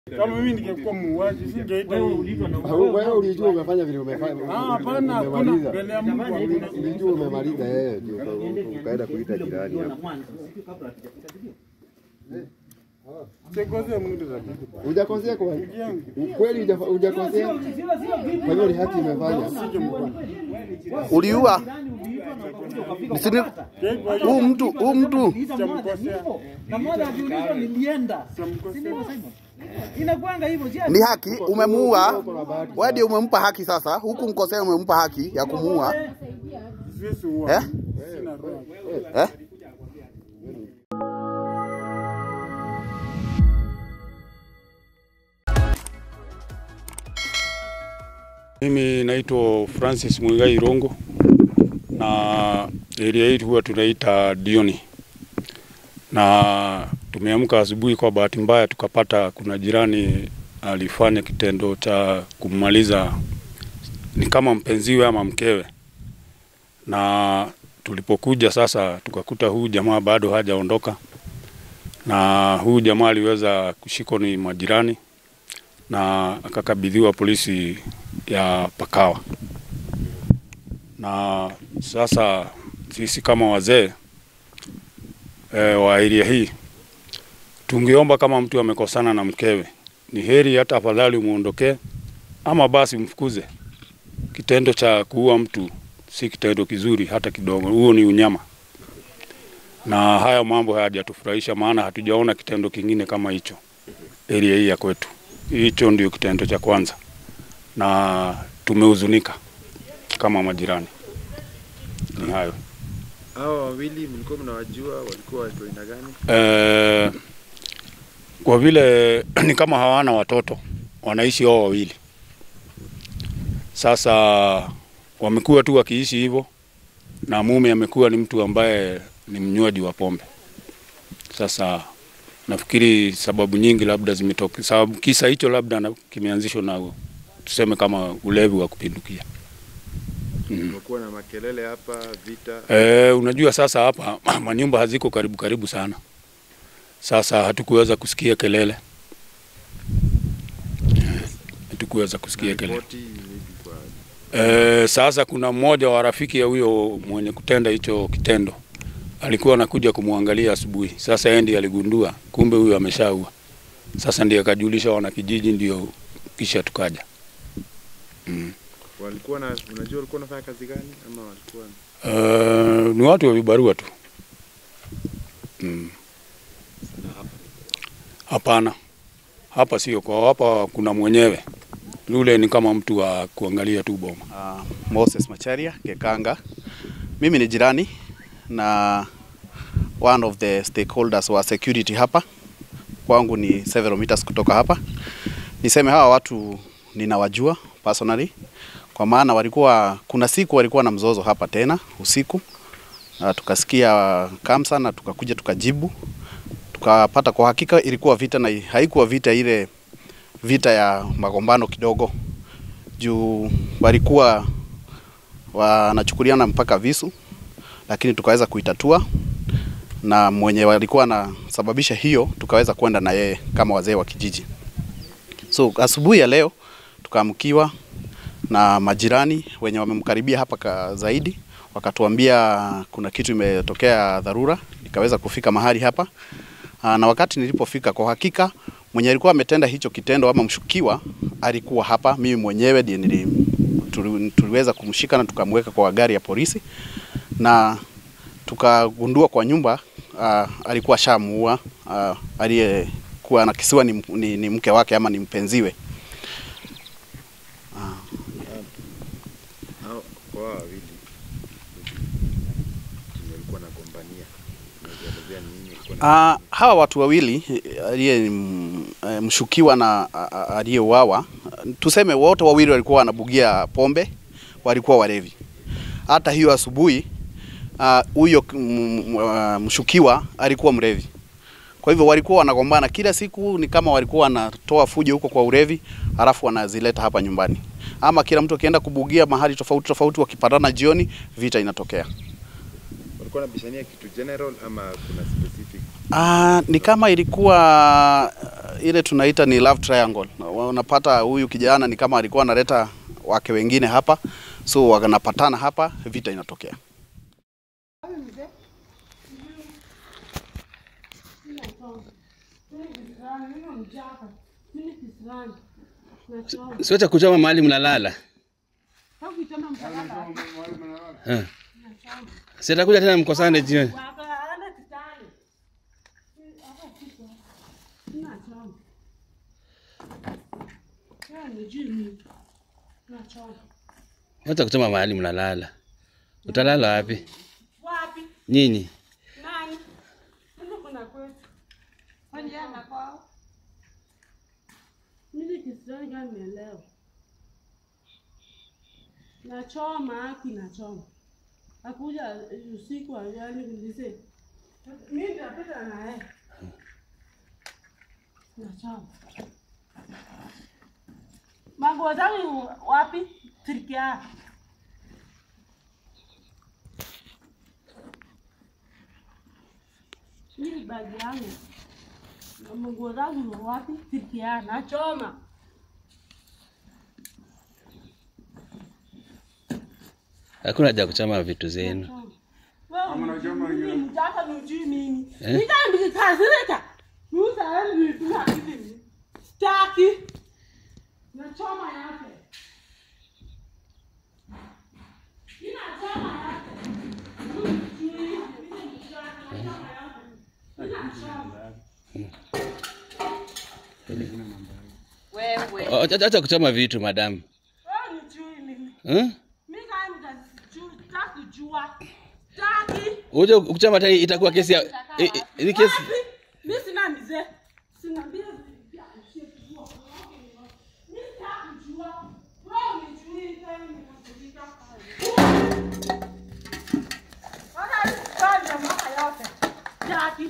Kama mimi ningekuwa muuaji singeita Wewe hii. uliitwa na Ah, Wewe ulijua umefanya vile umefanya. Ah, hapana, hakuna umemaliza. mbele ya Mungu hakuna. Ulijua umemaliza yeye ndio uka- ukaenda kuita jirani hapo. Sikosea mtu rafiki. Hujakosea kwa yangu. kweli hujafa- hujakosea. Kwa hiyo ni haki imefanya. Uliua Nisini, huu mtu huu mtu Sitamkosea. na moja akiulizwa nilienda. Sitamkosea. Inakuanga hivyo si ni haki, umemuua wewe, ndio umempa haki sasa. Huku mkosea, umempa haki ya kumuua Siwezi uua. eh? Sina roho. Eh? Mimi naitwa Francis Mwigai Rongo na area hii huwa tunaita Dioni, na tumeamka asubuhi, kwa bahati mbaya tukapata kuna jirani alifanya kitendo cha kummaliza ni kama mpenziwe ama mkewe, na tulipokuja sasa tukakuta huyu jamaa bado hajaondoka, na huyu jamaa aliweza kushikwa ni majirani na akakabidhiwa polisi ya Pakawa. Na sasa sisi kama wazee e, wa area hii tungeomba kama mtu amekosana na mkewe, ni heri hata afadhali umuondokee, ama basi mfukuze. Kitendo cha kuua mtu si kitendo kizuri hata kidogo, huo ni unyama, na haya mambo hayajatufurahisha, maana hatujaona kitendo kingine kama hicho area hii ya kwetu. Hicho ndio kitendo cha kwanza, na tumehuzunika kama majirani. Ni hayo. Hawa wawili mlikuwa mnawajua, walikuwa watu aina gani? Eh, kwa vile ni kama hawana watoto, wanaishi wao wawili. Sasa wamekuwa tu wakiishi hivyo, na mume amekuwa ni mtu ambaye ni mnywaji wa pombe. Sasa nafikiri sababu nyingi labda zimetoka, sababu kisa hicho labda na- kimeanzishwa na tuseme kama ulevi wa kupindukia. Kumekuwa na makelele hapa, vita. E, unajua sasa hapa manyumba haziko karibu karibu sana. Sasa hatukuweza kusikia kelele, Eh, hatukuweza kusikia kelele. Ripoti hivi kwa E, sasa kuna mmoja wa rafiki ya huyo mwenye kutenda hicho kitendo alikuwa anakuja kumwangalia asubuhi. Sasa yeye ndiye aligundua kumbe huyo ameshaua. Sasa ndiye akajulisha wanakijiji, ndio kisha tukaja. Mm. walikuwa na, unajua walikuwa wanafanya kazi gani ama walikuwa Uh, ni watu wa vibarua tu. Mm. Hapana, hapa sio kwa hapa, kuna mwenyewe yule ni kama mtu wa kuangalia tu boma. Uh, Moses Macharia Gekanga. Mimi ni jirani na one of the stakeholders wa security hapa. Kwangu ni several meters kutoka hapa. Niseme hawa watu ninawajua personally kwa maana walikuwa kuna siku walikuwa na mzozo hapa tena usiku. Na tukasikia kamsa na tukakuja tukajibu. Tukapata kwa hakika ilikuwa vita na haikuwa vita ile vita ya magombano kidogo juu walikuwa wanachukuliana mpaka visu, lakini tukaweza kuitatua na mwenye walikuwa anasababisha hiyo tukaweza kwenda na yeye kama wazee wa kijiji. So asubuhi ya leo tukaamkiwa na majirani wenye wamemkaribia hapa ka zaidi, wakatuambia kuna kitu imetokea dharura, nikaweza kufika mahali hapa. Aa, na wakati nilipofika, kwa hakika mwenye alikuwa ametenda hicho kitendo ama mshukiwa alikuwa hapa. Mimi mwenyewe ndiye nili, tuli, tuliweza kumshika na tukamweka kwa gari ya polisi na tukagundua kwa nyumba uh, alikuwa shamuua uh, aliyekuwa anakisiwa ni, ni, ni mke wake ama ni mpenziwe. hao kwa hao wawili walikuwa nagombania. Unaelezea ni nini walikuwa na Uh, hawa watu wawili eh, aliye mm, eh, mshukiwa na a- a- aliyeuawa, tuseme wote wawili walikuwa wanabugia pombe, walikuwa walevi. Hata hiyo asubuhi ah, huyo mm, ah, mshukiwa alikuwa mlevi. Kwa hivyo walikuwa wanagombana kila siku, ni kama walikuwa wanatoa fujo huko kwa ulevi, halafu wanazileta hapa nyumbani, ama kila mtu akienda kubugia mahali tofauti tofauti, wakipatana jioni, vita inatokea. walikuwa wanabishania kitu general ama kuna specific Ah, ni kama ilikuwa ile tunaita ni love triangle. Na Unapata huyu kijana ni kama alikuwa analeta wake wengine hapa, so wanapatana hapa, vita inatokea. Siwacha kuchoma mahali mnalala. Eh. Sitakuja tena mkosane jioni. Wacha kuchoma mahali mnalala. Utalala wapi? Wapi? Nyinyi. Nani? Mbona kuna kwetu? Kwani yeye anakwao? Mimi kisirani gani nielewa. Nachoma haki nachoma. Akuja usiku ajani kulize. Mimi nitapita na yeye. Nachoma. Manguo zangu wapi? Tirikia. Hii bagi yangu na manguo zangu ni wapi? Tirikia. Nachoma. Hakuna haja ya kuchoma vitu zenu. Wewe mtaka nijui mimi. Eh? Nika nikikasirika. Musa yani tuna kitu. Staki. Nachoma yake. Ina choma yake. Wewe. O- Acha acha kuchoma vitu madamu. Wewe nijui mimi. Eh? Mimi kama nitajua, kujua. Staki. Uje kuchoma tena itakuwa kesi ya i- i- ni kesi. Wapi? Mimi sina mzee. Sina mbia vya kujua. Mimi sitaki kujua. Wewe unijui tena nikakujika. Wana kufanya mama yote. Staki.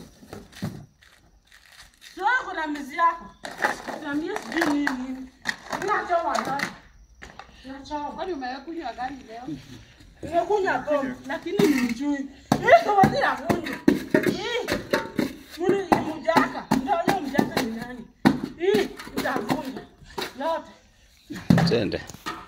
Sio kuna mizi yako. Niambie sijui nini. Ninachoma ndani. Ninachoma. Kwani umekunywa gani leo? Nimekunywa gom, lakini nimjui. Hii kawadi ya kunywa. Hii. Muni ni mjaka. Ndio leo mjaka ni nani? Hii nitavunja. Lote. Twende.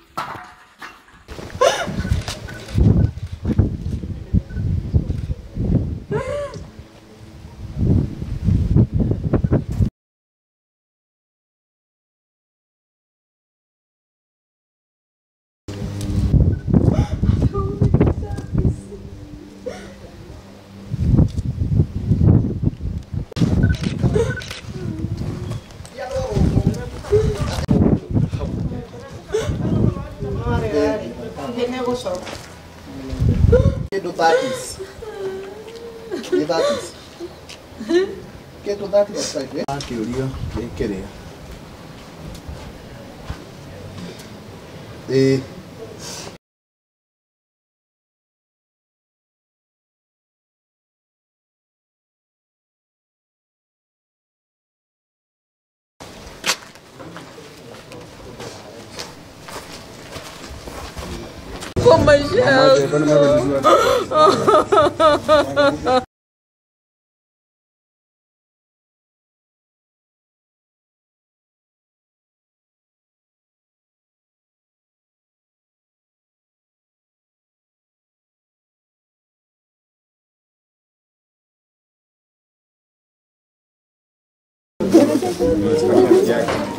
Kedo thirties. Ni thirties. Kedo thirties right eh? Akiurio kĩrĩa. Eh. Kwa maisha yangu. Yake.